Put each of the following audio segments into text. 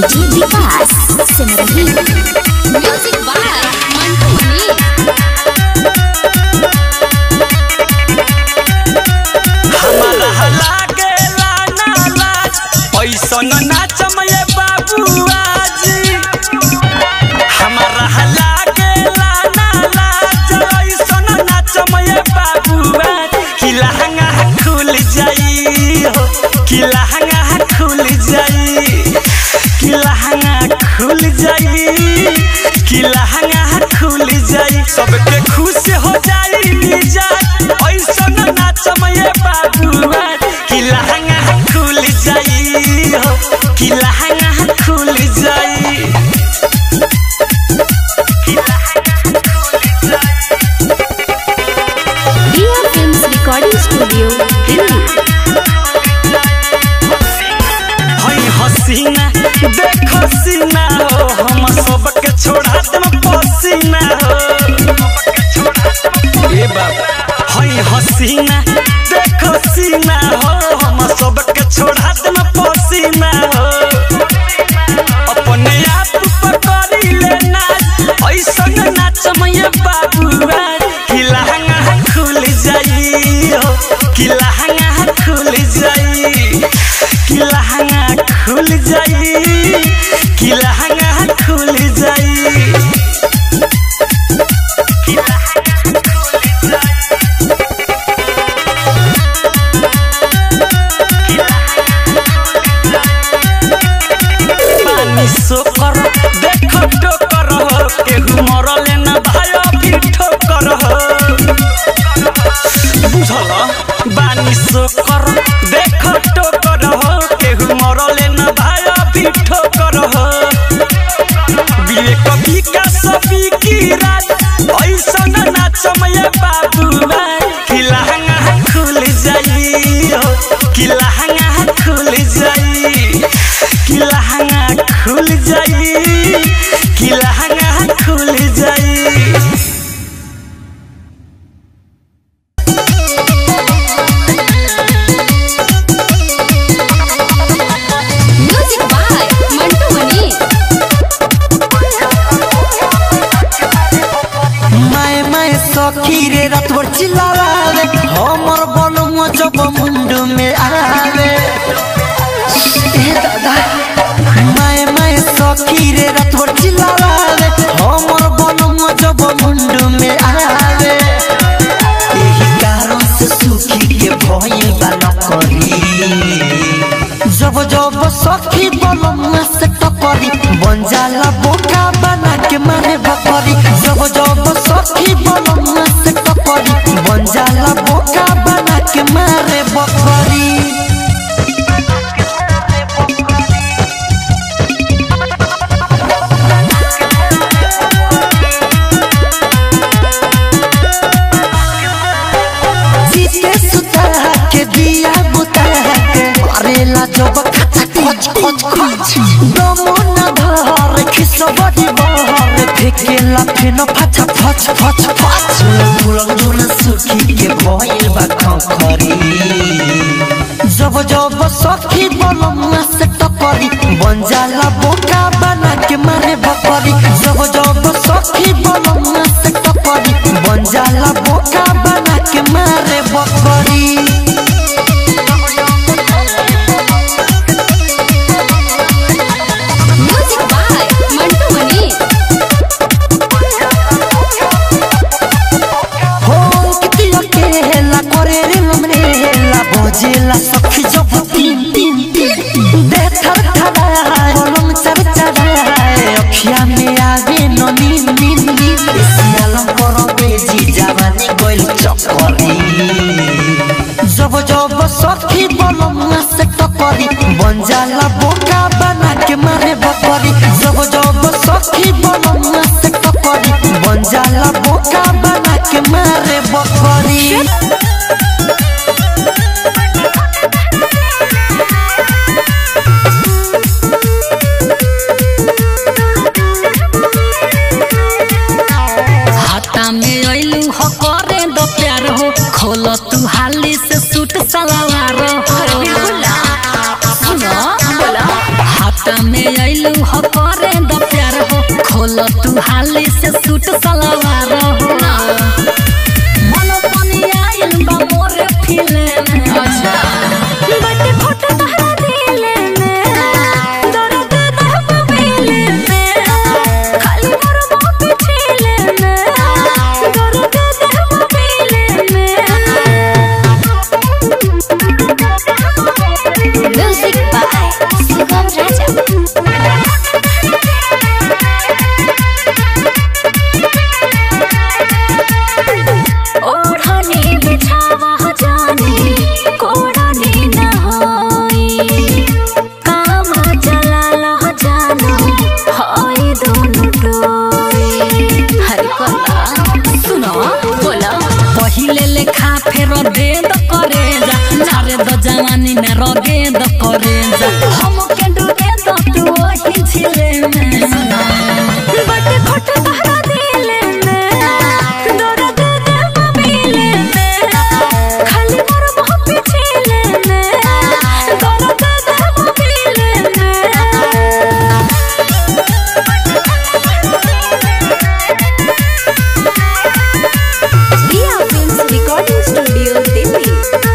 DJ Vikas Simrahi music by Mantu Mani हमारा लागे लाना लाज ऐसन नाचम ये बाबुआ जी हमारा लागे लाना लाज ऐसन नाचम ये बाबुआ कि लहंगा खुल जाई हो कि लहंगा खुल जाई कि लहंगा खुल जाई कि लहंगा खुल जाई सबके खुश हो जाई मिजाज ऐसन नाचम ये बाबुआ कि लहंगा खुल जाई हो कि लहंगा खुल जाई कि लहंगा खुल जाई Riya films recording studio Delhi हई हसीना देख सीना हो हम सबके छोड़ा देम पसीना हो ए बाबा हई हसीना देख सीना हो हम सबके छोड़ा देम पसीना हो अपने आप पर करी ले नाच ऐसन नाचम ये बाबुआ कि लहंगा खुल जाई हो कि लहंगा खुल जाई कि लहंगा खुल जाई कि लहंगा खुल जाई कि लहंगा खुल जाई पानी सोकर देख टोकर हो केहू मरले न भाई अभी ठोकर हो बुझल बानी सोकर देख टोकर हो केहू मरले न भाई अभी ठोकर हो विवेक विकास की रात ऐसन नाचम ये बाबुआ कि लहंगा खुल जाई हो कि लहंगा खुल जाई कि लहंगा खुल जाई कि लहंगा खुल जाई म्यूजिक बाय मंटू मनी माए माए सखी रे रतवर चिल्लावे हमर बलुआ जब मुंडू में आवे ए दादा माए माए सखी रे रतवर चिल्लावे हमर बलुआ जब मुंडू में आवे एही कारण से सुखी के भइल बा नकरी जब जब सखी बलमुआ से टकरी बन जाला बोका बना के मारे बकरी जब जब सखी बलमुआ से टकरी बन जाला बोका बना के मारे बकरी जीते सुता के दिया बुता के मारेला जब खचा खच खच खच दमो न धर खिसबड़ी बहर फेकेला फेन फचा फच फच फच फुलंग दुन सुखी के भइल बा खखरी जब जब सखी बलमुआ से टकरी बन जाला बोका बना के मारे बकरी जब जब सखी बलमुआ से टकरी बन जाला बोका बना के मारे बकरी म्यूजिक बाय मंटू मनी हो किती अकेला करे रे हमरेला बोझेला सखी जब तीन तीन तीन दे थर थराए कलम चर चराए अखिया में आवे न नीन नीन नीन सियालम करो बेजी जवानी गोइल चक्करी जब जब सखी बलमुआ से टकरी बन जाला बोका बना के मारे बकरी जब जब सखी बलमुआ से टकरी बन जाला बोका बना के मारे बकरी हाथा में अइलू हो करे दो प्यार हो खोल तू हाली से सूट सलवार हो सुनो हाथा में अइलू अइलू हो करे द प्यार हो खोल तू हाली से सूट सलवार हो मन पानी आइल बा मोरे फिले में अच्छा बट खोट तहरा दिले में दर्द दहब मिले में खाली मोर बाप छीले में दर्द दहब मिले में म्यूजिक बाय सुगम राजा ओढ़नी बिछावा जानी कोड़नी न होई काम चला लह जानो होई दोनों डोई हर कोला सुनो बोला पहिले लेखा फेर दे द करे जा नारे द जवानी में रगे द करे जा हम के डूबे द तू वही झिले में बट खोट तहरा दिले में दर्द दहब मिले में खाली मोर बाप छीले में दर्द दहब मिले में Riya films recording studio Delhi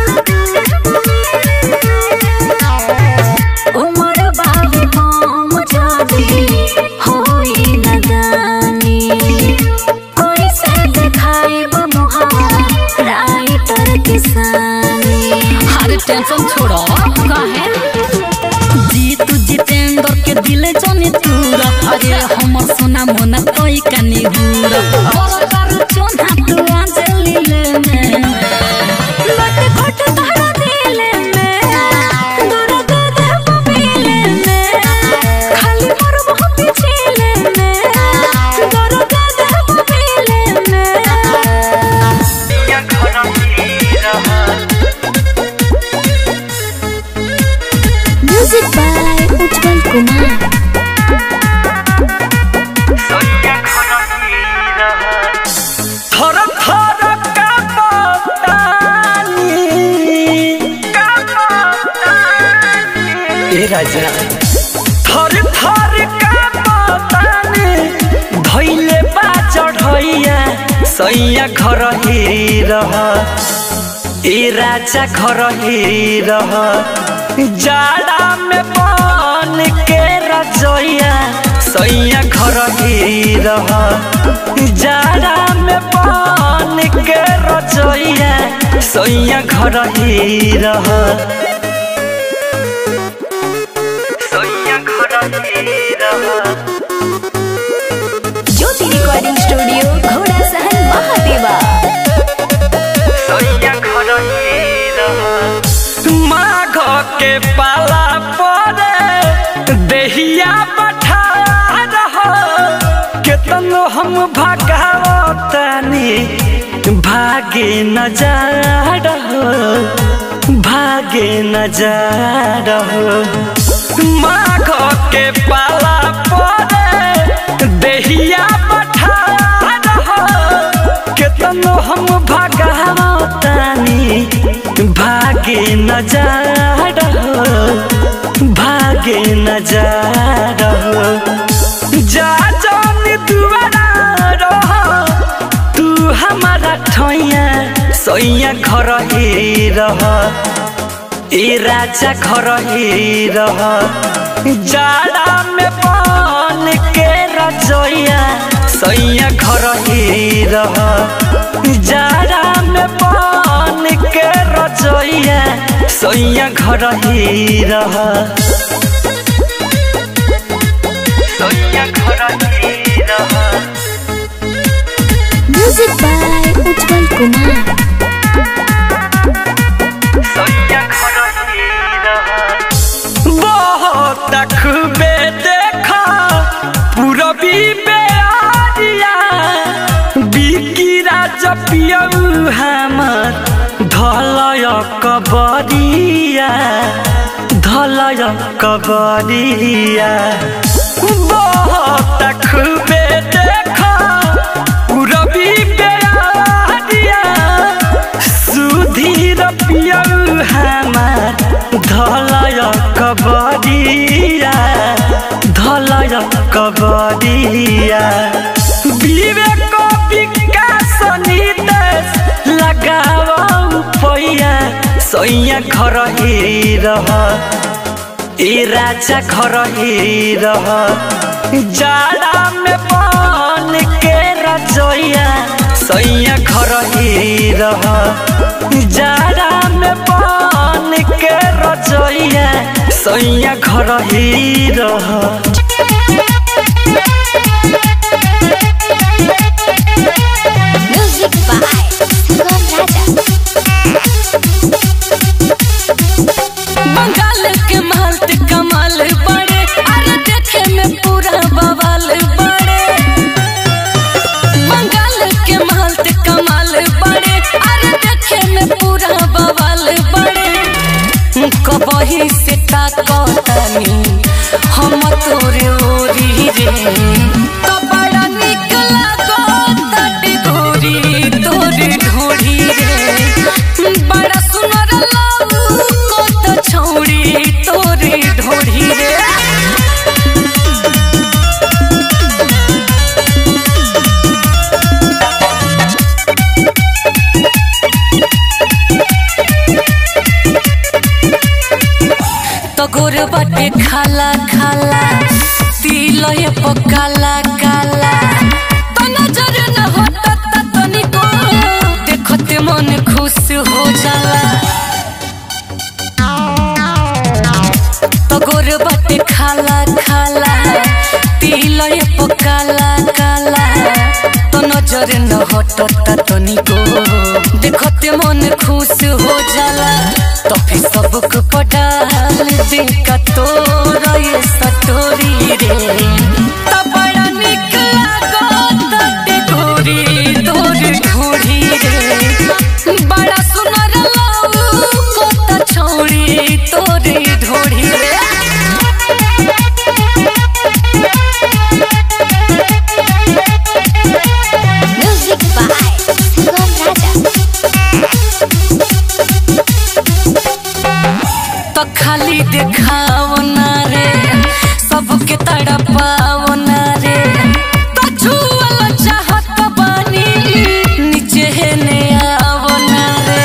उमर बाबू हम जादी होई नदानी कोई से देखाई मुहावा राइटर किसानी हर टेंशन छोड़ो कहे जीतू जितेंद्र के दिल जानी तूर अरे हमर सोना मोना तोई कनी हूर और कर चोना तू आंचली ले में बट खोट तहरा दिले में दर्द दहब मिले में खाली मोर बाप छीले में दर्द दहब मिले में म्यूजिक बाय उज्जवल कुमार थर थर कांपतानी ए राजा थर थर कांपतानी धइले बा चढ़ैया सैया घर ही रह ए राजा घर ही रह जाड़ा में बन के रजैया सैया घर ही रह जाड़ा में बन के रजैया सैया घर ही रह सैया घर ही रह ज्योति रिकॉर्डिंग स्टूडियो घोड़ा सहन महादेवा माघ के पाला परे देहिया पठा रहो केतनो हम भगावतनी भागे न जा रहो भागे न जा रहो माघ के पाला परे देहिया पठा रहो केतनो हम भगावतानी भागे न जा रहो भागे न जा रहो जा जानी दुआरा रहो तू हमारा ठैया सैया घर ही रह ए राजा घर ही रह जाड़ा में बन के रजैया सैया घर ही रह जाड़ा में बन के रजैया सैया घर ही रह सैया घर ही रह म्यूजिक बाय उज्जवल कुमार बहुत खूबे देखा पूरबी बेरिया बिकी राज पियऊ हमर धलय कबरिया धलय कबरिया बहुत खूबे देखा पूरबी बेरिया सुधीर पियऊ हमार धलय कबरिया धल खबरिया विवेक विकास नितेश लगाव पैया सैया घर ही रह ए राजा घर ही रह जाड़ा में बन के रजोया सैया घर ही रह जाड़ा में बन के रजोया सैया घर ही रह Music by Sugam Raja. Bengal के मालत कमाल बड़े अरे देखे में पूरा बवाल बड़े बंगाल के मालत कमाल बड़े अरे देखे में पूरा बवाल बड़े कबही से ताकतानी हम तोरे ओरी रे तो बड़ा निक लागो तटी गोरी तोरे ढोरी रे बड़ा सुनर लागू को तो छौड़ी तोरे ढोरी रे तो गोर बाटे खाला खाला तिलय पकाला काला तो नजर न होता ता तनिको देखते मन खुश हो जाला तो गोर बाटे खाला खाला तिलय पकाला काला तो नजर न हटता तनिको देखते मन खुश हो जाला तो फिर सबक पटाल दे का तोरा ये सटोरी रे तो बड़ा निक लागो तटे गोरी तोर ढोरी रे बड़ा सुनर लाऊ को त छौड़ी तोरे ढोरी रे Music by Sugam Raja. तो खाली देखाओ ना रे सबके तड़पाओ ना रे तो छुअल चाहत बानी नीचे है ने आओ ना रे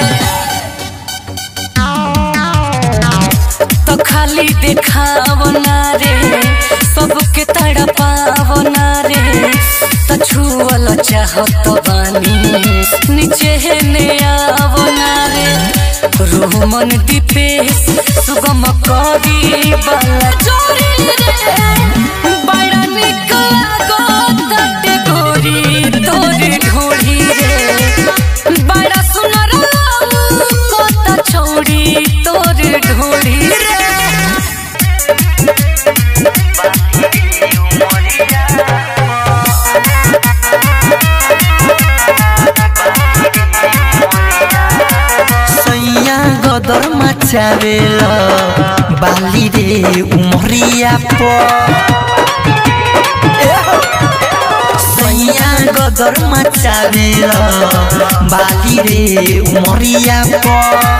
तो खाली देखाओ ना रे सबके तड़पाओ ना रे तो छुअल चाहत बानी नीचे है ने आओ ना रे रोमन दीपेश सुगम करी बाला जोरी रे बड़ा निक लागो तटे गोरी तोरे ढोरी रे बड़ा सुनर लाऊ कोता छौड़ी तोरे ढोरी रे सैया गदर मचावेल बाली रे उमरिया प सैया गदर मचावेल बाली रे उमरिया प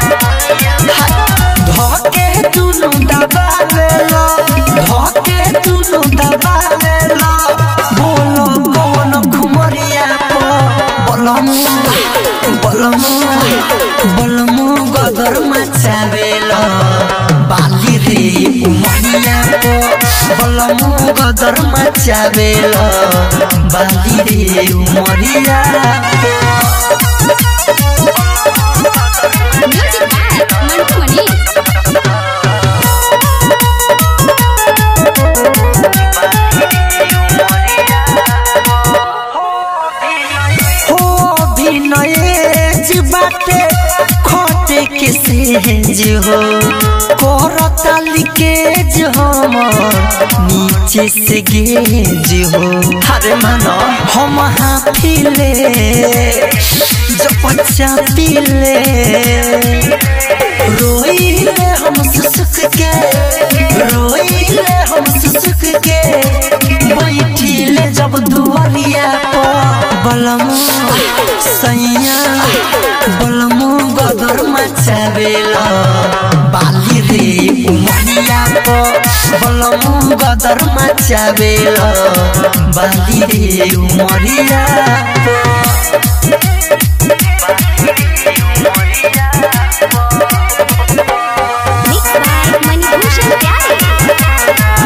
धके दुनु दबावेल धके दुनु दबावेल बोलो कौन घुमरिया प बोलमु बोलमु बोलमु गदर मचावेल बाली रे उमरिया प बोलमु गदर मचावेल बाली रे उमरिया Music by Mantu Mani. हो अभिनय बाटे खोटे के सेज हो करता लिकेज हमर नीचे से गेज हो हरे मानो हम हाफिले जो पच्चा पीले रोइले हम सुसुक के रोइले हम सुसुक के बैठिले जब दुआरिया पर बलमु सैया बलमु गदर मचावेला बाली रे उमरिया को बलम गदर मचावेल बाली रे उमरिया को Mixed by Manibhushan Pyare.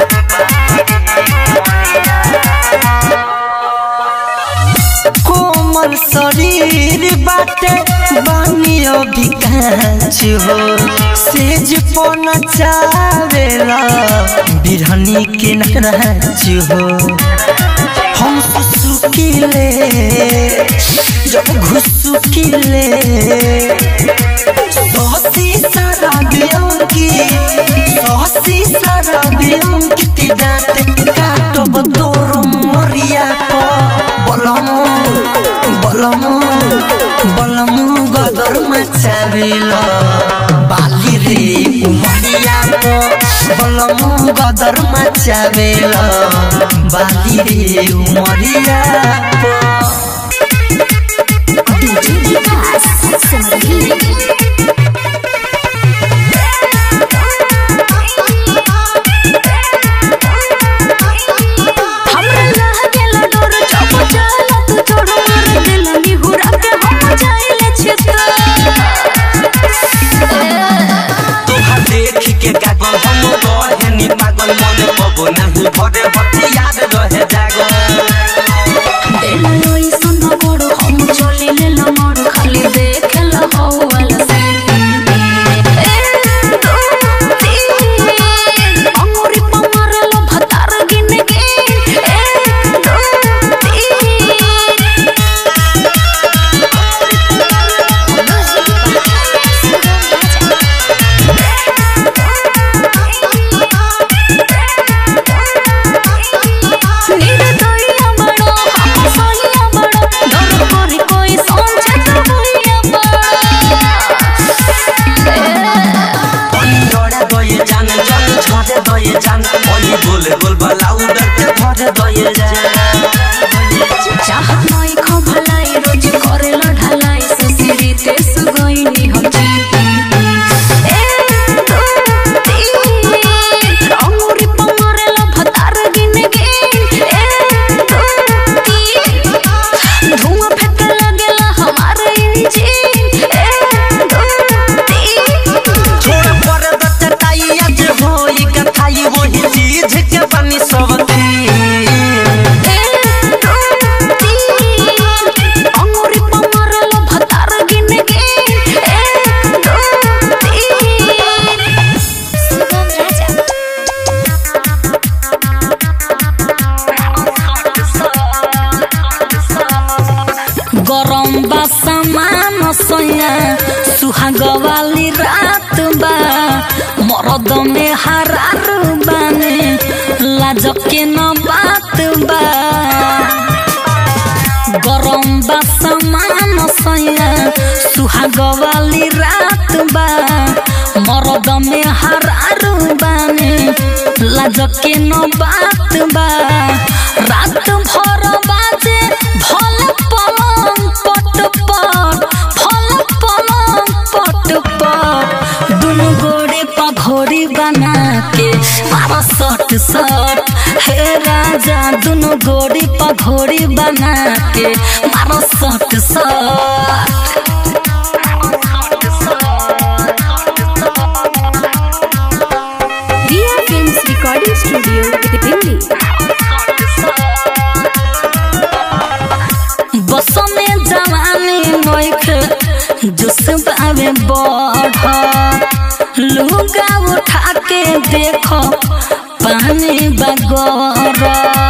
कोमल शरीर बाटे बानियो विकास हो सेज पन चावेला बिरहनी के नराज हो हम सुसुकिले जब घुसुकिले सहसी सारा बियंकी सहसी सारा बियंकी दाते काटब तोर मरिया को बलम बलम बलम गदर मचावेल बाली रे उमरिया को बलम गदर मचावेल बाली रे उमरिया को DJ Vikas Samagili. हमरा लागेला डोर जब जाला तू छोड़ मार दिल निहुरा के हम जाइले छिता तोहार देख के कागल हम रहे नी पागल मन पबो नहीं भरे हथियार रहे जागल दिल लोई सुन गोड़ हम चले ले लमड़ खाली देखेला हो वाला से अंगूरी पमारे लो भतार गिन गिन एक दो तीन निर्दयिया बड़ो हम सहिया बड़ो डर करी कोई समझे तो भइया डरे दये जान जन झरे दये जान ओली बोले बोल बलाउ डरते धरे दये जान चाहत नहीं खो भलाई रोज करे लो ढलाई सुसिरी ते सुगोइनी हम जीती एक दो तीन अंगूरी पमारे लो भतार गिन गिन एक दो तीन धुआं फेंके लगेला हमार इंजन एक दो तीन छोड़ पर दत्त ताई आज होई कथाई वही चीज के बनी सब थी अंगूरी पमारे लो भतार गिन गिन एक दो तीन Sugam Raja. गरम बा सामान सैया सुहाग वाली रात बा मरद में हरार बाने लाज के न बात बा गरम बा सामान सैया सुहाग वाली रात बा मरद में हरार बाने लाज के न बात बा रात भर बाजे भल पलंग पट पट भल पलंग पट पट दुनु गोड़े पघोड़ी बना के मारो सट सट हे राजा दुनु गोड़ी पघोड़ी बना के मारो सट सट Riya Films Recording Studio, Delhi. बस में जवानी नोख जुस पावे बढ़ लुगा उठा के देखो पानी बगर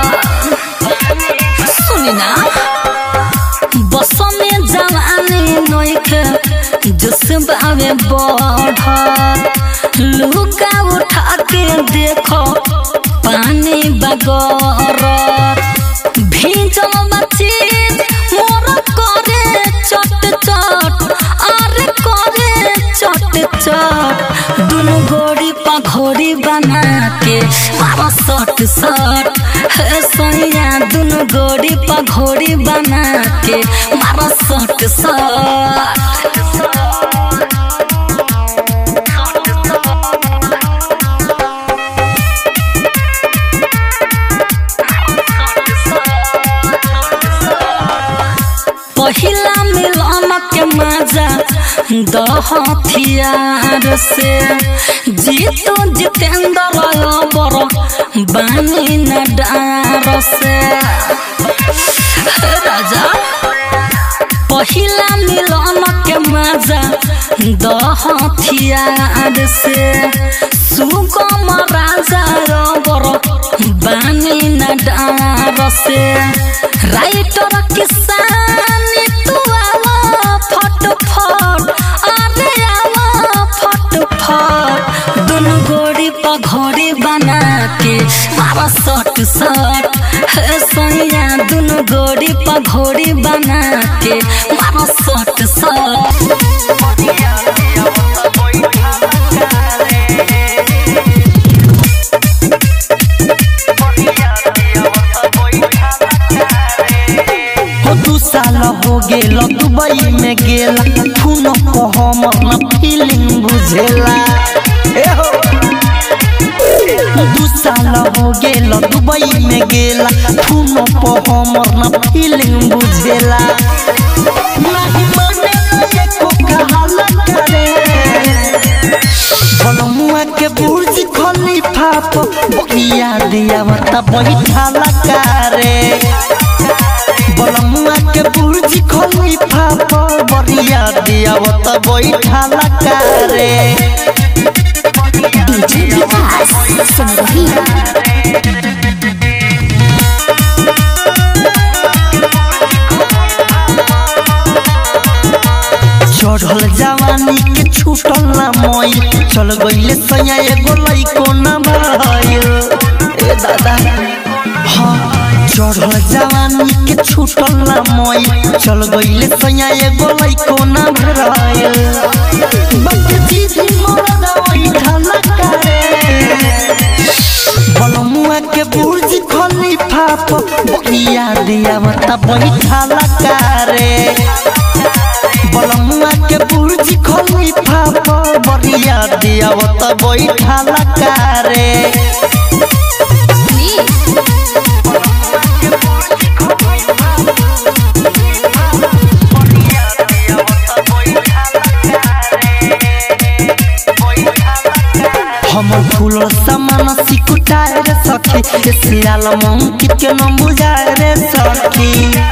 सुनी ना बस में जवानी नोख जुस पावे बढ़ लुगा उठा के देखो पानी बगर भीजल बच्ची मोर करे चट चट अरे करे चट चट दुनु गोड़ी पघोड़ी बना के मारो सट सट हे सैया दुनु गोड़ी पघोड़ी बना के मारो सट सट दहथियार से जीतो जितेंद्र बर बानी न डार से राजा पहिला मिलन के मजा दहथियार से सुगम राजा रबर बानी न डार से राइटर किसानी तू आवा फट फट अरे आवा फट फट दोनों गोड़ी पघोड़ी बना के मारा सट सट हे सैया दोनों गोड़ी पघोड़ी बना के मारा सट सट हो दू साल हो गेल दुबई में गेला खून को हमर न फीलिंग बुझेला ए हो दू साल हो गेल दुबई में गेला खून को हमर न फीलिंग बुझेला नहीं मानेला एको कहाला करे बनमुआ के बुर्ज खलीफा पर बकिया दिया मत बैठाला कारे बनमुआ के बुर्ज खलीफा पर बरिया दिया मत बैठाला कारे डीजे विकास सिमरही चढ़ल जवानी के छूटल ना मई चल गईले सैया एगो लइको ना भइल ए दादा हाँ चढ़ल जवानी के छूटल ना मई चल गईले सैया एगो लइको ना भइल बक दीदी मरदा वही ठाला करे बलमुआ के बुर्ज खलीफा पर बकिया दिया मत बैठाला कारे बलमुआ के बुर्ज खलीफा पर बरिया दिया मत बैठाला कारे हमर फूल समान सिकुटाए रे सखी ए सियाल मंकित के न बुझाए रे सखी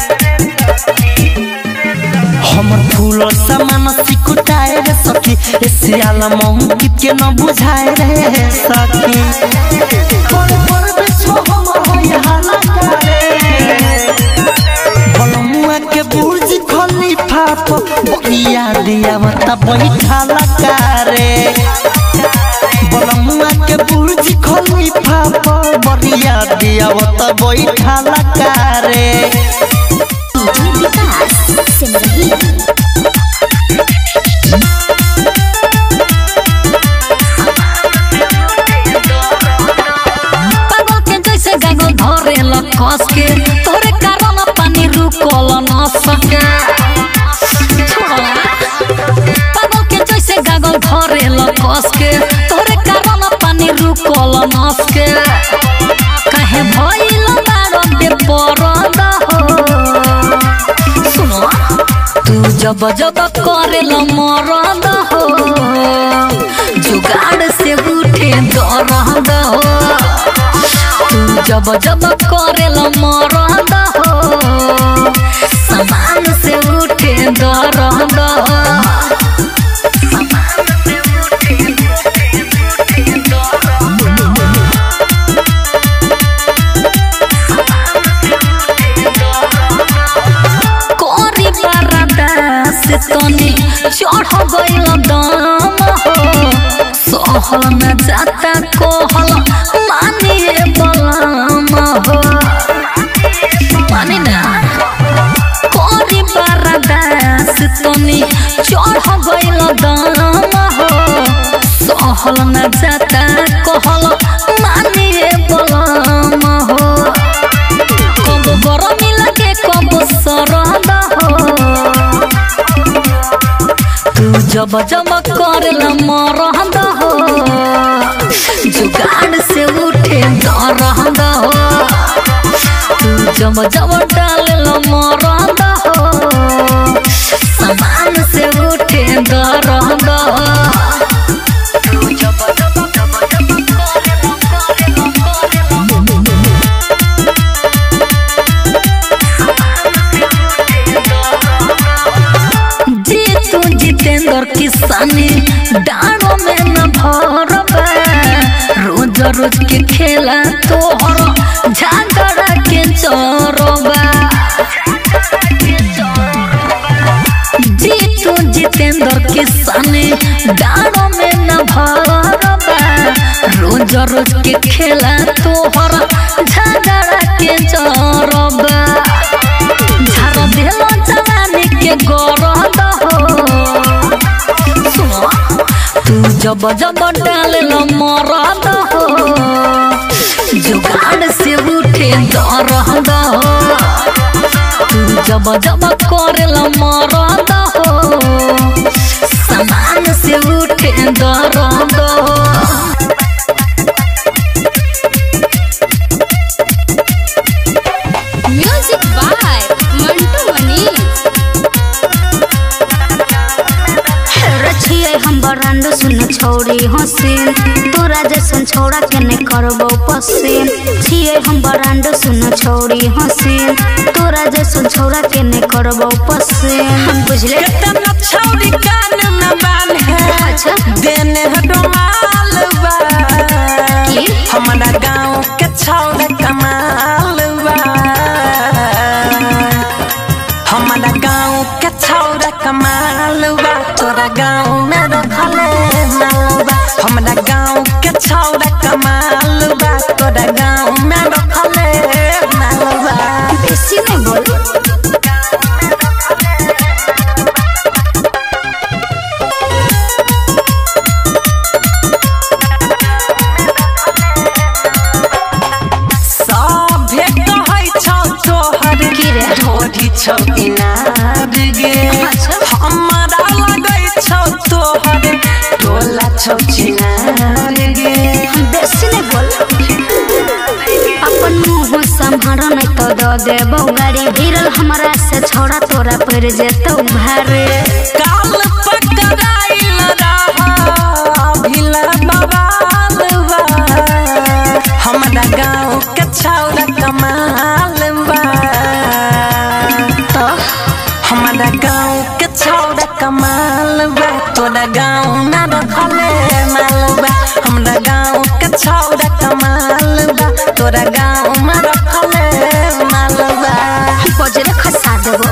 हमर फूल समान सिकुटाए रे सखी ए सियाल मंकित के न बुझाए रे सखी पर पर बिछो हमर होय हाला करे बलमुआ के बुर्ज खलीफा पर बकिया दिया मत बैठाला कारे बलमुआ के बुर्ज खलीफा पर बरिया दिया मत बैठाला कारे डीजे विकास सिमरही पागल के जैसे गागल धरे कस के तोरे कारण पानी रुकल न सके छोड़ा। पागल के जैसे गागल धरे कस के तोरे कारण पानी रुकल न सके काहे भइल बारो दे परद हो सुनो तू जब जब करेल मरद हो जुगाड़ से उठे दरद हो तू जब जब करेल मरद हो समान से उठे दरद कोरी बरदा से तनी चढ़ गइल दम हो सहल न जाता कोहल मानिए बलम हो मानी ना कोरी बरदा से तनी चढ़ गइल दम हो सहल न जाता कोहल मानिए बलम हो कब गरमी लगे कब सरद हो तू जब जब करल मरद हो जुगाड़ से उठे दरद हो तू जब जब डालल मरद हो समान से उठे दर्द जीतू जितेंद्र किसानी डाणों में न भरबा रोज रोज के खेला तोहर झगड़ा के चोरबा जीतू जितेंद्र किसानी डाणों में न भरबा रोज रोज के खेला तोहर झगड़ा के चोरबा झाड़ देलो जवानी के गरद हो सुनो तू जब जब डाललो मरद हो जुगाड़ से उठे दरद हो तू जब जब करेलो मरद हो समान से उठे दरद हो म्यूजिक बाय मंटू मनीष रछिए हम बरांड सुन छोड़ी हसीन तोरा जैसन छोड़ा के ने करबो पसीन छिए हम बरांड सुन छोड़ी हसीन तोरा जैसन छोड़ा के ने करबो पसीन हम बुझले केतना छौरी कान न बान है अच्छा देने हटो माल बा की? हमारा गाँव के छौरा कमाल बा हमारा गाँव के छौरा कमाल बा तोरा गाँव में रखले माल बा हमारा गाँव के छौरा कमाल बा तोरा गाँव में रखले माल बा बेसी नहीं बोल सभे कहै छौ तोहर की रे? ढोरी छौ इनार गे अच्छा। हमरा लगै छौ तोहर टोला छौ चिनार गे हम बेसी नहीं बोल अपन मुंह संभार नहीं तो दो देबो गाड़ी भिरल हमरा से छोड़ा तोरा पड़ जेतौ भारे काल पकड़ाइल रहा भिला बवाल बा हमरा गाँव के छौरा कमाल बा तो हमारा गाँव के छौरा कमाल बा तोरा गाँव में रखले माल बा हमरा गाँव के छौरा कमाल बा तोरा गाँव में रखले माल बा बजरे खसा देबो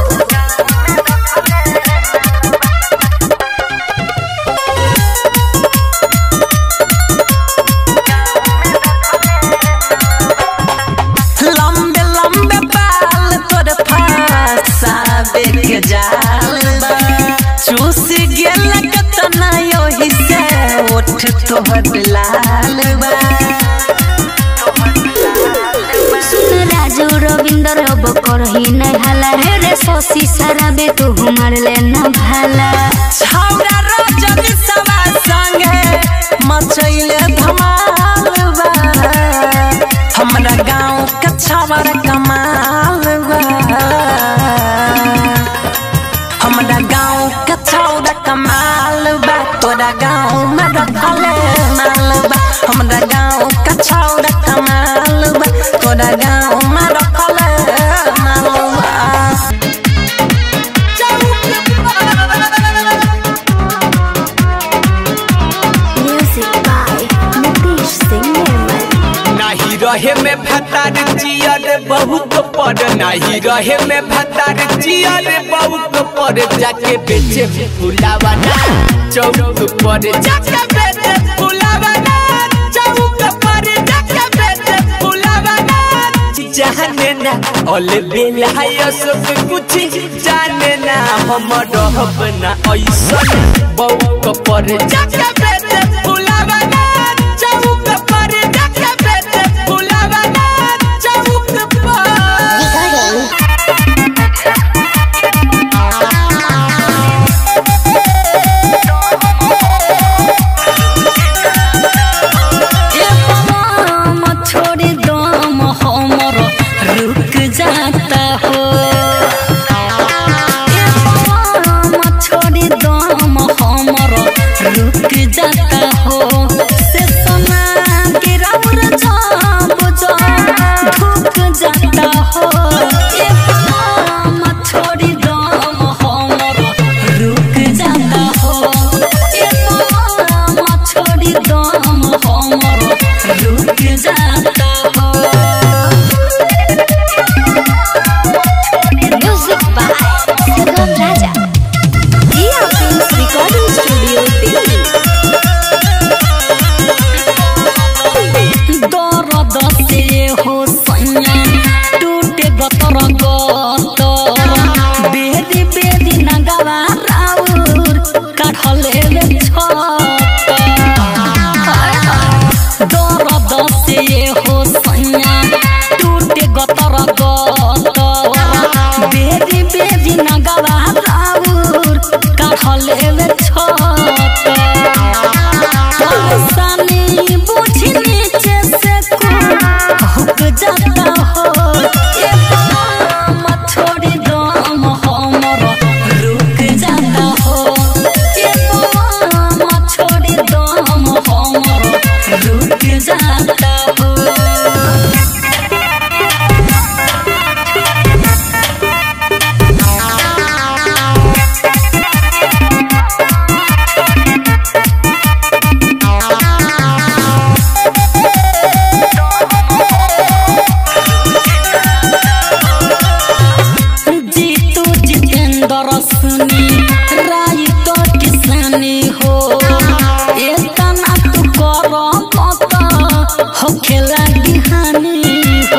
लंबे लंबे बाल तोर फसाबे के जाल बा चूस गेल कतना योही से ओठ तोहर लाल बा सुन राजू रविंदर अब करही नहीं हाला हे रे शशि शराबे तू हमार ले न भाला छौरा रजब सवा संगे मचैले धमाल बा हमरा गाँव के छौरा कमाल बा हमरा गाँव के छौरा कमाल बा तोरा गाँव में रखले माल बा हमरा गाँव के छौरा कमाल बा तोरा गाँव में रखले माल बा म्यूजिक बाय नितीश सिंह निर्मल नाही रहे में भतार जियर बहुत पर नाही रहे में भतार जियर बहुत पर जाके बेचे फुलावाना चौक पर जाके बेचे फुलावाना चौक पर जाके बेचे फुलावाना जाने ना ऑल बेला है सब कुछ जाने ना हम रहब ना ऐसन बहुत पर जाके बेचे फुलावाना चौक पर जाके बेचे फुलावाना चौक पर ए पवन छोड़ी दम हमर रुक जाता हो ए पवन जाता हो ए बलम छोड़ी दम हमर रुक जाता हो ए बलम छोड़ी दम हमर रुक जाता हो जीतू जितेंद्र सुनी राय तो किसानी हो एतना तू कर मत हो खेला हानि हो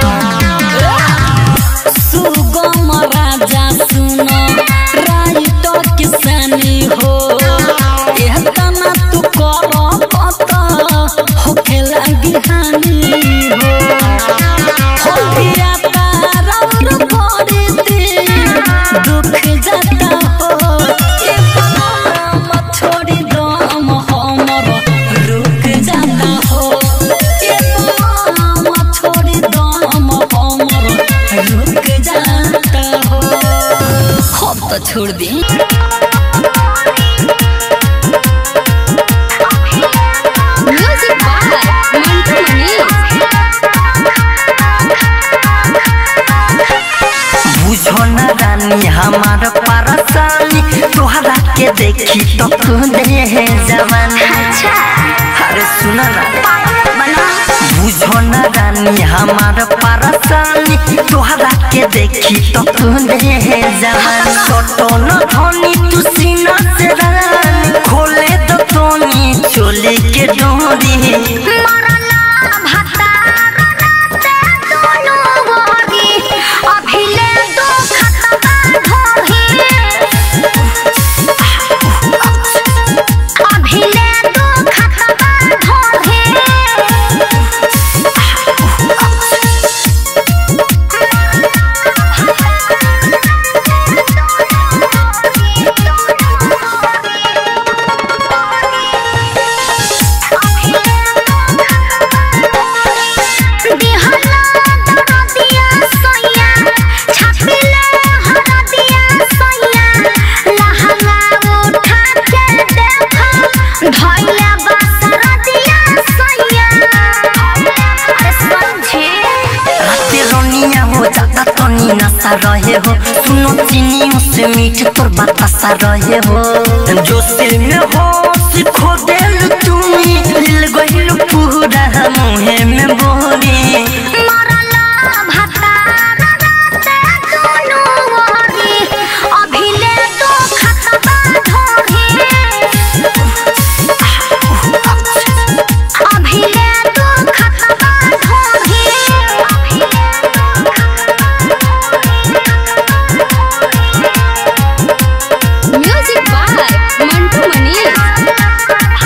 सुगम राजा सुन राय तो किसानी हो एतना तू कर मत हो खेला हानि हो होलिया तारौर पड़ते दुख जाता हो ए बलम छोड़ी दम हमर रुक जाता हो ए बलम छोड़ी दम हमर रुक जाता हो हम तो छोड़ दी म्यूजिक बाय मंटू मनीष बुझो न रानी हमार परेशानी तोहरा के देखी तो तू दे है जवानी अरे सुन ना बुझो न रानी हमार परेशानी तोहरा के देखी तो तू दे है जवानी छोटो न धोनी तू सीना से रानी खोले तो तोनी चोली के डोरी राते रोनिया हो जाता तो नी नशा रहे हो सुनो चीनी से मीठ तोर बतासा रहे हो जो सिल में हो सीखो दिल तुम्ही दिल गहिल पूरा मुहे में बोरी म्यूजिक बाय मंटू मनीष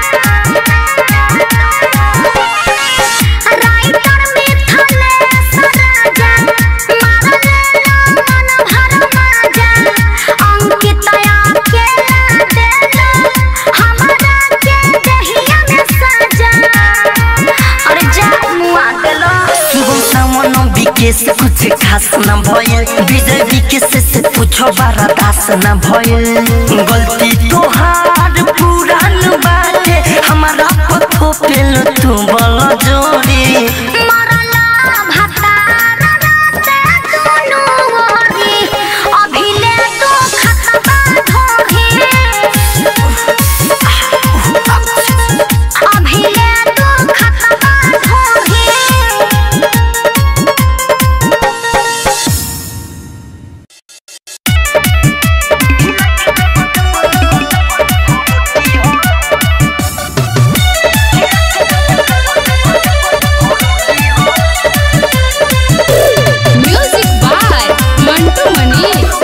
सुगम सामन विकेश कुछ खास न भयल विजय विकेश से पूछो बारा दास न भयल गलती तोहार पुरान बाटे हमारा पथो पेल तू बल जोड़ी म्यूजिक बाय मंटू मनीष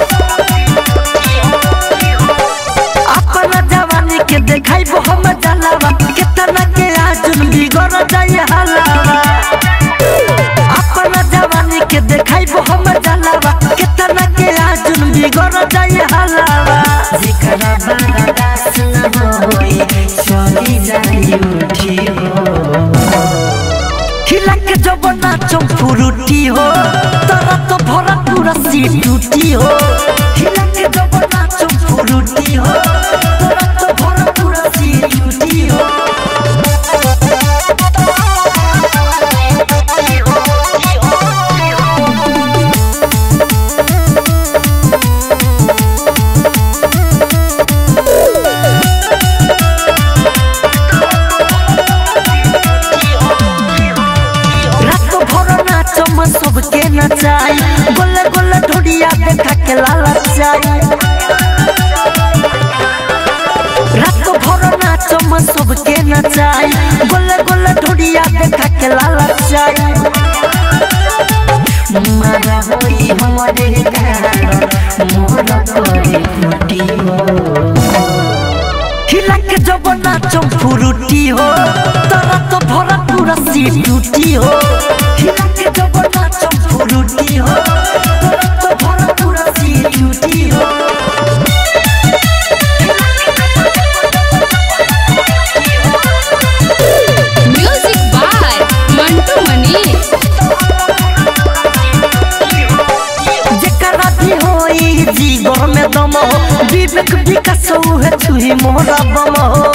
अपना जवानी के देखाई हम जलावा कितना के आजुन बिगड़ जाए हलावा अपना जवानी के देखाई हम जलावा कितना के आजुन बिगड़ जाए हलावा जिकरा बड़ा दास न होई चली जाई उठी हो खिलक जब नाचम फुरुटी हो तोरा तो भरा पूरा सी टूटी हो हिला के जब नाचम फुरुटी हो तोरा तो भरा पूरा सी टूटी हो रात भर नाचम सबके नचाई गोले गोले ढोडिया देखा के लालचाई रात भर नाचम सबके नचाई गोले गोले ढोडिया देखा के लालचाई मारा होई हमरे घर मोर कोई फुटी हो हिला के जब नाचम फुरुटी हो तोरा तो भरा पूरा सी टूटी हो हिला के जब नाचम फुरुटी हो तोरा तो भरा पूरा सी टूटी हो म्यूजिक बाय मंटू मनीष जेकरा भी होई जीवन में दम हो विवेक विकास है छुही मोरा बम हो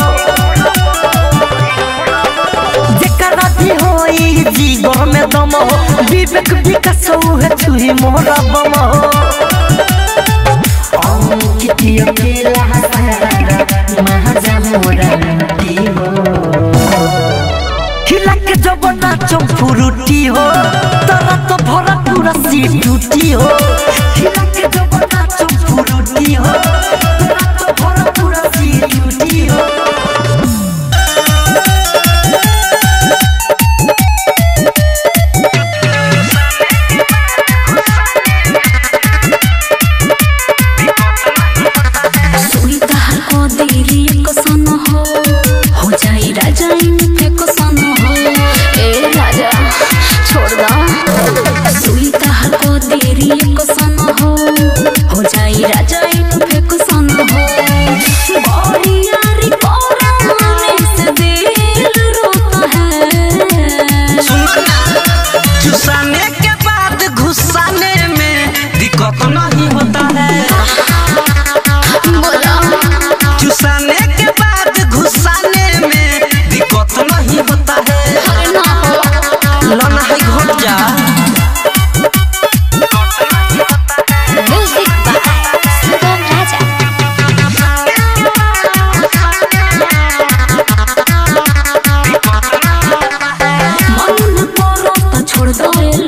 जेकरा भी होई जीवन में दम हो विवेक विकास है छुही मोरा बम हो अंकित अकेला हसारा महाजा मोरा लूटी हो हिला के जब नाचम फुरुटी हो तोरा तो भरा पूरा सी टूटी हो हिला के जब नाचम फुरुटी हो तोरा तो भरा पूरा सी टूटी हो सुविधा को देरी को सन हो हो जाई राजा इनके को सन हो ए राजा छोड़ दो सुविधा को देरी को सन हो हो जाई राजा इनके को सन हो बड़ी यारी कोराने से दिल रोता है चुसाने के बाद घुसाने में दिक्कत नहीं होता है बोला चुसाने के बाद घुसाने में दिक्कत नहीं होता है ना हो लना है घोट जा म्यूजिक बाय सुगम राजा मन करो तो छोड़ दो रे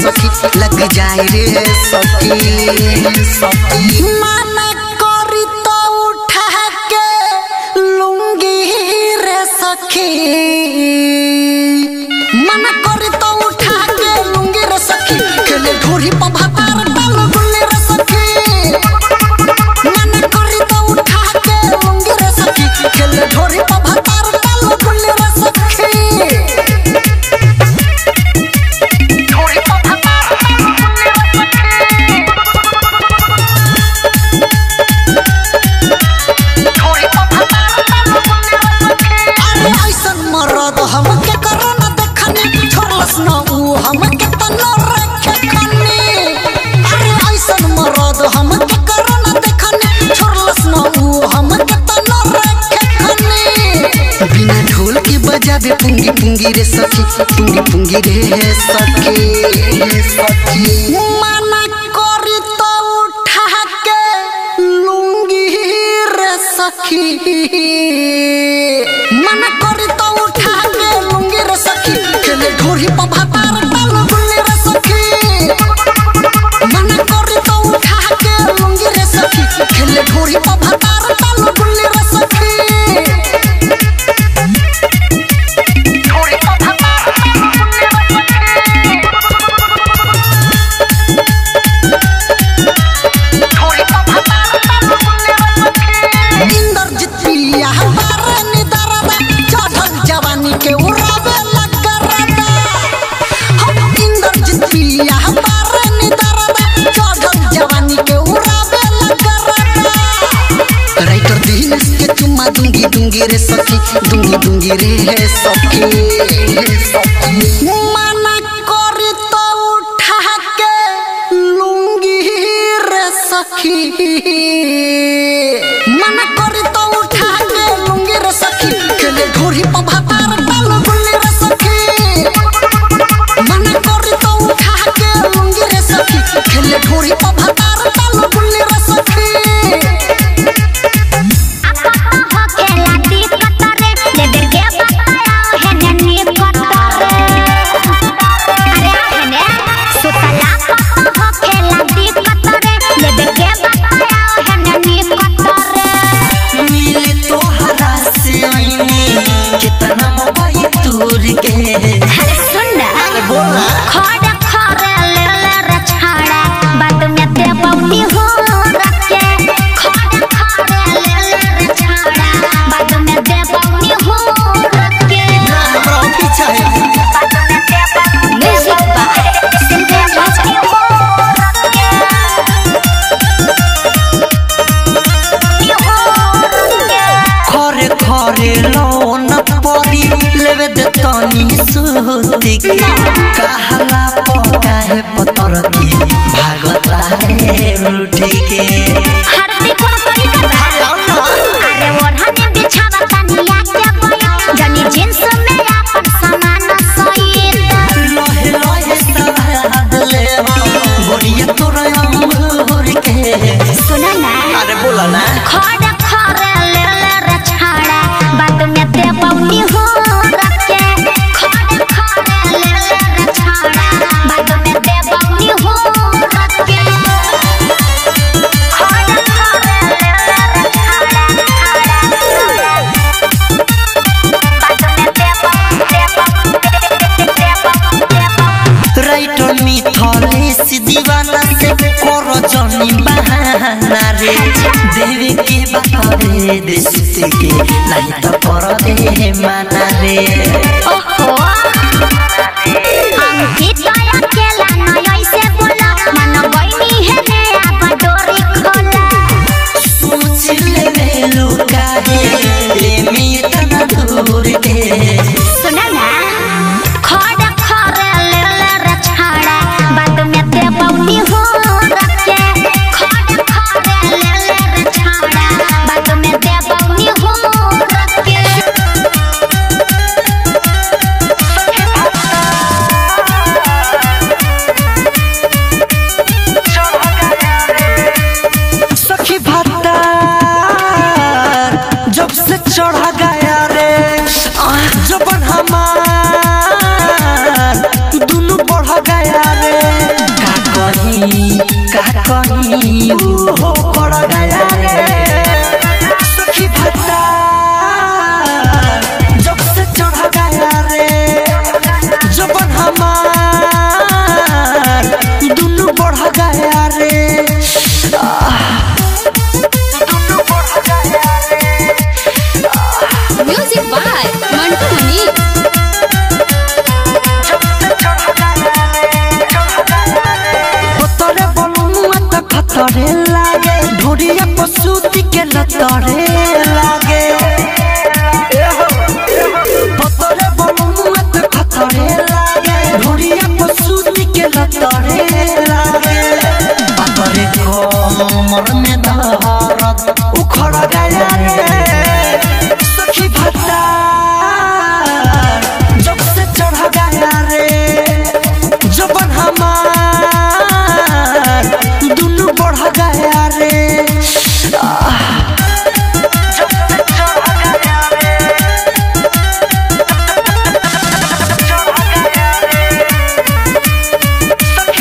सखी लग जाए रे सखी सखी माना करी तो उठा के लूंगी रे सखी मना करी तो उठा के लूंगी रे सखी खेले ढोरी पर भातार डाल गुल्ली रे सखी मना करी तो उठा के लूंगी रे सखी खेले ढोरी पर भातार डाल गुल्ली रे सखी ढोरी पर भातार डाल गुल्ली रे अरे ऐसन मरद हम के करो न देखनी छोड़लस न ऊ हम के तनो रखे खनी अरे ऐसन मरद हम के करो न देखनी छोड़लस न ऊ हम के तनो रखे खनी बिना ढोल के बजावे पुंगी पुंगी रे सखी पुंगी पुंगी रे सखी रे सखी माना करी तो उठा के लूंगी रे सखी मना करी तो उठा के लूंगी रे सखी खेले ढोरी पर भातार डाल गुल्ली रे सखी मना करी तो उठा के लूंगी रे सखी खेले ढोरी पर भातार डाल गुल्ली रे सखी ढोरी पर भातार डाल गुल्ली रे इंद्रजीत पिया हमारे निदरदा चढ़ल जवानी के उड़ावे लगरदा हम इंद्रजीत पिया हमारे निदरदा चढ़ल जवानी के उड़ावे लगरदा राइटर दिनेश के चुम्मा दूंगी दूंगी रे सखी दूंगी दूंगी रे सखी रे सखी माना करी तो उठा के लूंगी रे सखी मना करी तो उठा के लूंगी रे सखी खेले ढोरी पर भातार डाल गुल्ली रे सखी मना करी तो उठा के लूंगी रे सखी खेले ढोरी पर भातार डाल गुल्ली रे सखी मिले तोहरा से आईने कितना मोबाइल दूर के हमरा पीछा है खरे खरे लोन पड़ी लेवे दे तनी सुती के कहला पका है पतर की भागता है रूठी के हरदी कोन तरीका बा अरे ओढ़नी बिछावा तनिया के कोई जनी जींस में आपन सामान सहित लोहे लोहे सवाद ले बोरिया तोरा अंगूर के सुना ना अरे बोला ना खड़ खड़ ले ले रे छाड़ा बात में ते पौनी हो रखे खड़ खड़ ले ले रे छाड़ा बात में ते पौनी हो रखे खड़ खड़ ले ले रे छाड़ा बात में ते पौनी ते पौनी ते पौनी राइटर मिथले से दीवाना से करो जनी बहाना रे देवे के बारे दे सुते के नहीं तो कर दे माना रे ओहो अंकित अकेला न ऐसे बोला मन बहिनी है ने अब डोरी खोला सोच ले रे लुका है ले मी तना दूर के सुना ना खड़ खड़ ले ले रे छाड़ा बात में ते पौनी हो रखे खड़ खड़ ले ले रे छाड़ा बात में ते पौनी हो रखे खतरे लागे ढोरिया पसूती के लतरे लागे पतरे बमुआ तो खतरे लागे ढोरिया पसूती के लतरे लागे पतरे कोमर में दहरत उखड़ गया रे सखी भत्ता जब से चढ़ गया रे जबन हमार दुनू बढ़ गया रे आह, जब से चढ़ गया रे, चढ़ गया रे, सखी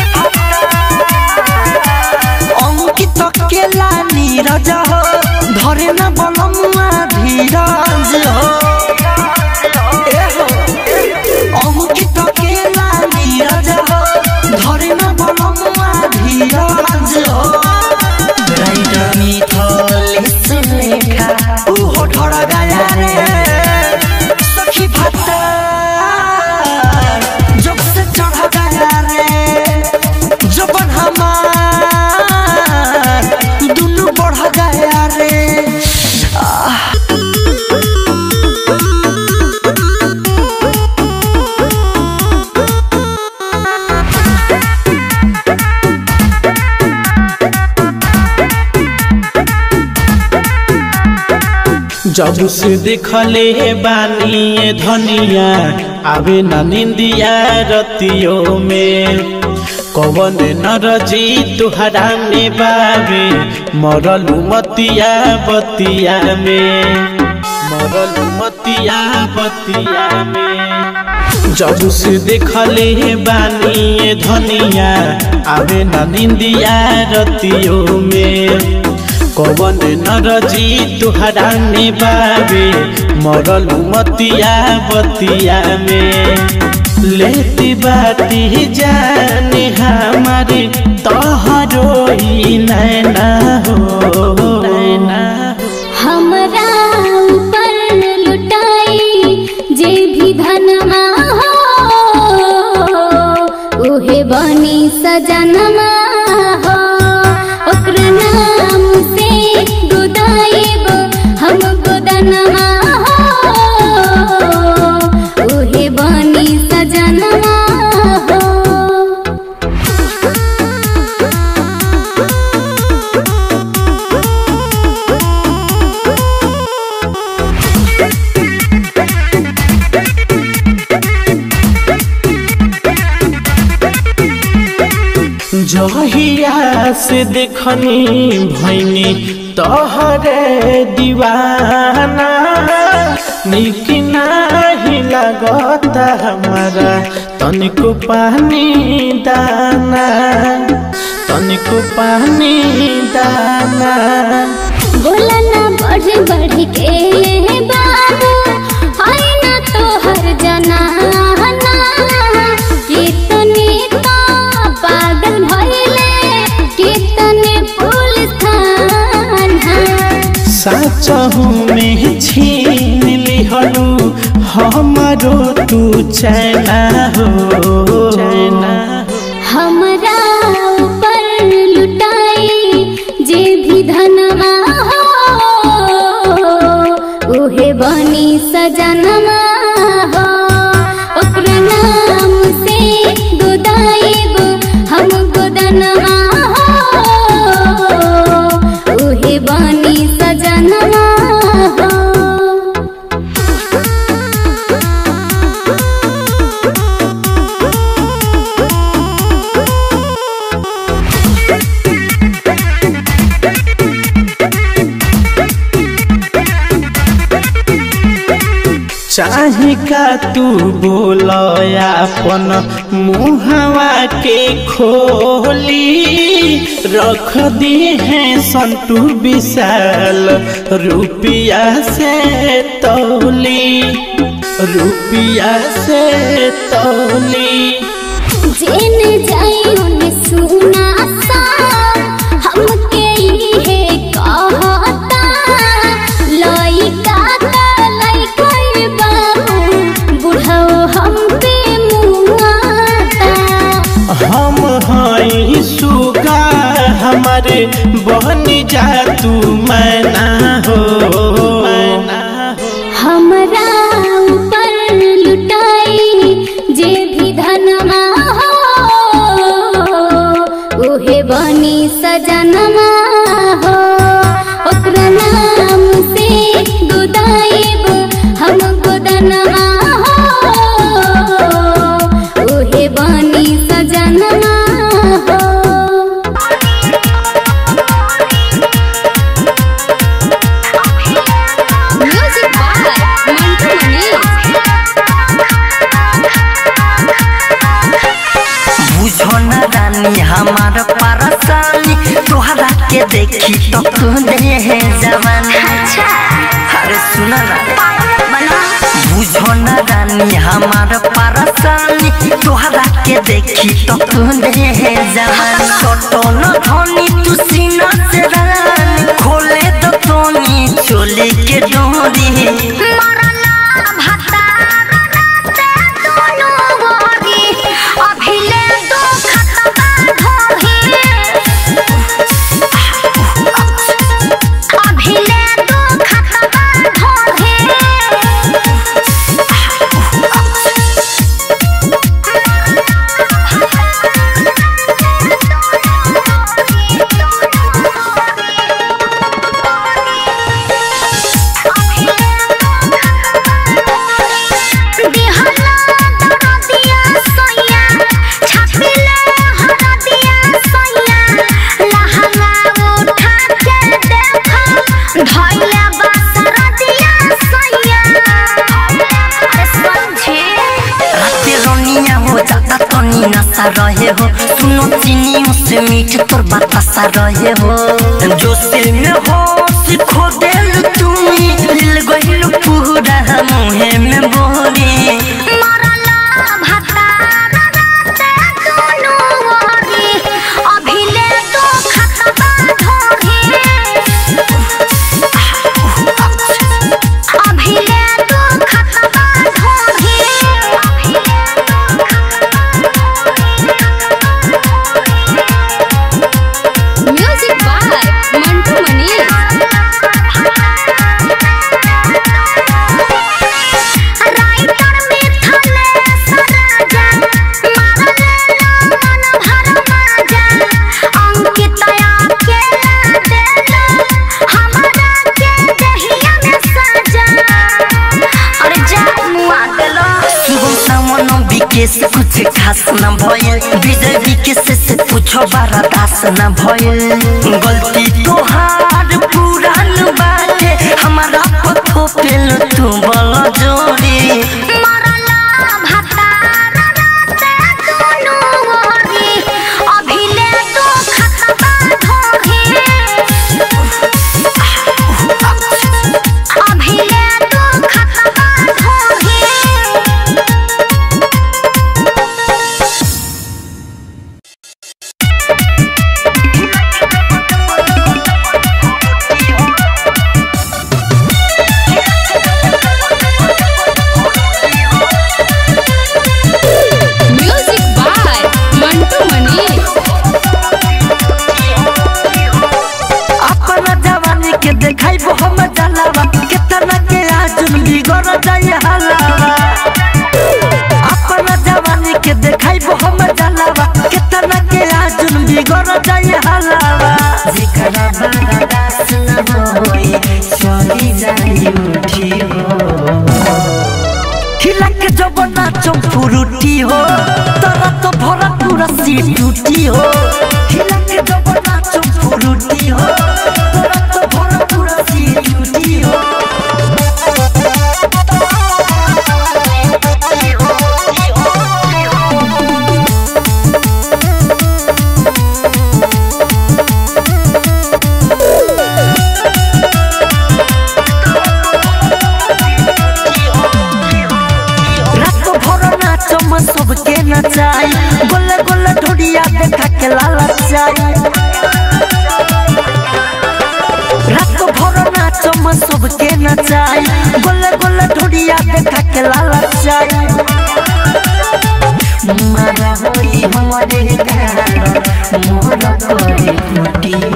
अंकित केला नीरज हो धरे न बलमुआ धीरज हो ए हो अंकित केला नीरज हो धरे न बलमुआ धीरज हो राइटर मिथलेश लेखा उहो ढड़ गया रे सखी भत्ता जब से चढ़ गया रे जबन हमार दुनू बढ़ गया रे आह जब से देखले बानी ये धनिया आवे न निंदिया रतियों में कवन नरजी तुहरा में बावे मरलू मतिया बतिया में मरलू मतिया बतिया में जब से देखले बानी ये धनिया आवे न निंदिया रतियों में कवन नरजी तुहरा में बाबे मरलू मतिया बतिया में लेती बाती जाने हमारे तोहरो ही नैना हो नैना हो हमरा ऊपर लुटाई जे भी धनमा हो उहे बनी सजनमा हो ओकर नाम से गुदाइब हम गुदनमा हो उहे बनी सजनमा हो जहिया से देखनी भैनी तोहरे दीवाना निक नाही लगता हमारा तनिको पानी दाना तनिको पानी दाना बोला ना बढ़ बढ़ के बाबू आई ना तो हर जना कितने तो पागल भइले कितने पुलिस थाना साचहु में छीन लिहलू हमारो तू चैना हो चैना हमरा ऊपर लुटाई जे भी धनमा हो उहे बनी सजनमा हो ओकर नाम से गुदाइब हम गुदनमा हो उहे बनी सजनमा हो चाही का तू बोल अपन मुहवा के खोली रख दी है संतू विशाल रुपिया से तौली रुपिया से तौली जेने जाई ओने सुना सा हमके इहे कहता लइका त लइका बाबू बुढ़ाओ हम पे मुआता हम हई सुगा हमार हमार बन जा तू मैना हो मैना हो हमरा ऊपर लुटाई जे भी धनमा हो उहे बनी सजनमा हो ओकरा नाम से गुदाइब हम गुदनमा हो उहे बनी सजनमा हो म्यूजिक बाय मंटू मनीष बुझो न रानी हमार परेशानी तोहरा के देखी तो तू दे जवानी अरे सुन ना बुझो न रानी हमार परेशानी तोहरा के देखी तो तू दे जवानी छोटो न धोनी तू सीना से रानी खोले दो तोनी चोली के डोरी राते रोनिया हो जाता तनी नशा रहे हो सुनो चीनी से मीठ तोर बतासा रहे हो जो सिल में हो सिखो दिल तुम्ही दिल गइल पूरा मुहे में बोरी म्यूजिक बाय मंटू मनीष सुगम सामन विकेश कुछ खास न भइल विजय विकेश से पूछो बारा दास न भइल गलती तोहार पुरान बाटे हमारा पथो पेल तू बल जोड़ी म्यूजिक बाय मंटू मनीष अपना जवानी के देखाई हम जलावा कितना के आजुन बिगड़ जाए हलावा अपना जवानी के देखाई हम जलावा कितना के आजुन बिगड़ जाए हलावा जेकरा बारा दास न होई चली जाई उठी हो खिला के जब नाचो फुरुटी हो तोरा तो भरा पूरा सी टूटी हो खिला के जब नाचो फुरुटी हो तोरा तो भरा पूरा सी टूटी हो रात भर नाचो म सबके नचाई गोले गोले ढोडिया देखा के लाला चाई रात भर नाचो म सबके नचाई गोले गोले ढोडिया देखा के लाला चाई मारा होई हमारे घर मोर करे कुटी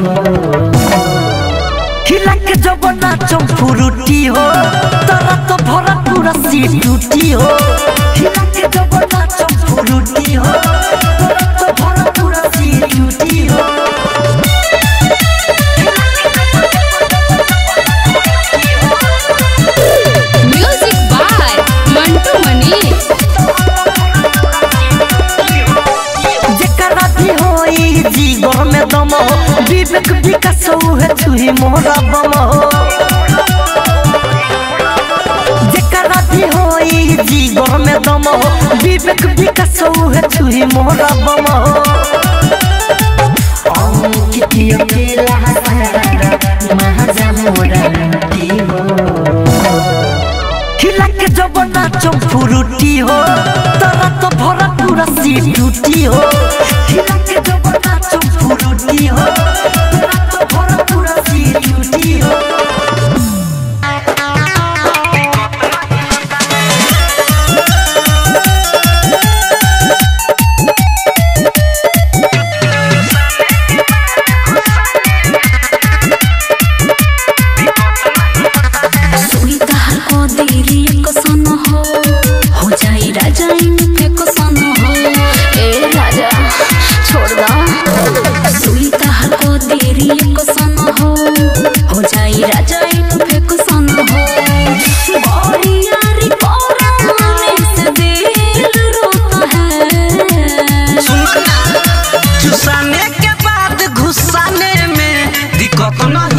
सी टूटी हो हिला के जब नाचम फुरुटी हो तो भरा पूरा सी टूटी हो म्यूजिक बाय मंटू मनीष जेकरा भी होई जीवन में दम हो विवेक विकास है छुई मोरा बम हो जेकरा भी होई जीवन में दम हो विवेक विकास है छुई मोरा बम हो अंकित अकेला हसारा महाजा मोरा लूटी हो खिला के जब नाचम फुरुटी हो तरा तो भरा पूरा सी टूटी हो खिला के जब नाचम फुरुटी हो तरा तो भरा पूरा सी टूटी हो सुईदार को देरी को सन हो हो जाई राजा इन पे को सन हो ए राजा छोड़ दा सुईदार को देरी को सन हो हो जाई राजा इन पे को सन हो बड़ी यारी कोराने से दिल रोता है चुसाने के बाद घुसाने में दिक्कत न